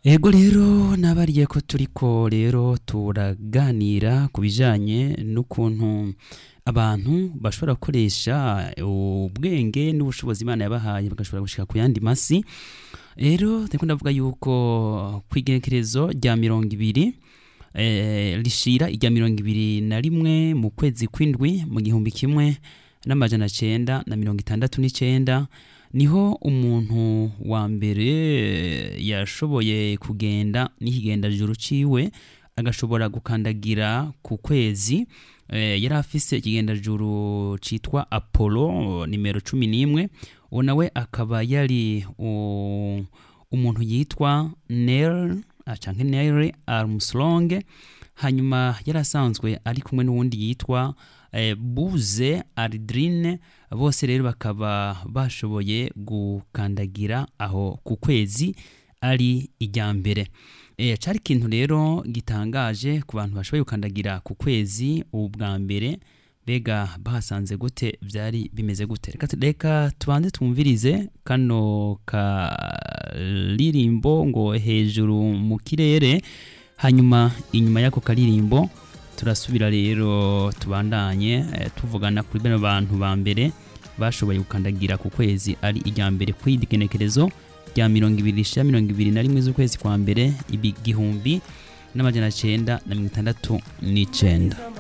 ego rero nabariye ko turiko rero turaganira ku bijanye n'ukuntu abantu bashobora gukoresha ubwenge n'ubushobozi imana yabahaye bagashobora gushika ku yandi masi rero ndiko ndavuga yuko kw'igenekerezo rya mirongo ibiri eh, rishira irya mirongo ibiri na rimwe mu kwezi kw'indwi mu gihumbi kimwe n'amajana cenda na mirongo itandatu n'icenda niho umuntu wa mbere yashoboye kugenda n'ikigendajuru ciwe agashobora gukandagira ku kwezi eh, yari afise ikigendajuru citwa apollo nimero cumi n'imwe uwo nawe akaba yari u- umuntu yitwa neil canke neil armstrong hanyuma yari asanzwe ari kumwe n'uwundi yitwa eh, buze aldrin bose rero bakaba bashoboye gukandagira aho ku kwezi ari ijya mbere e, cari ikintu rero gitangaje ku bantu bashoboye gukandagira ku kwezi ubu bwa mbere mbega bahasanze gute vyari bimeze gute reka, reka tubanze twumvirize kano karirimbo ngo hejuru mu kirere hanyuma inyuma y'ako karirimbo turasubira rero tubandanye eh, tuvugana kuri bano bantu ba mbere bashoboye gukandagira ku kwezi ari ijya mbere kw'igenekerezo rya mirongo ibiri rishira mirongo ibiri na rimwe z'ukwezi kwa mbere igihumbi n'amajana cenda na mirongo itandatu n'icenda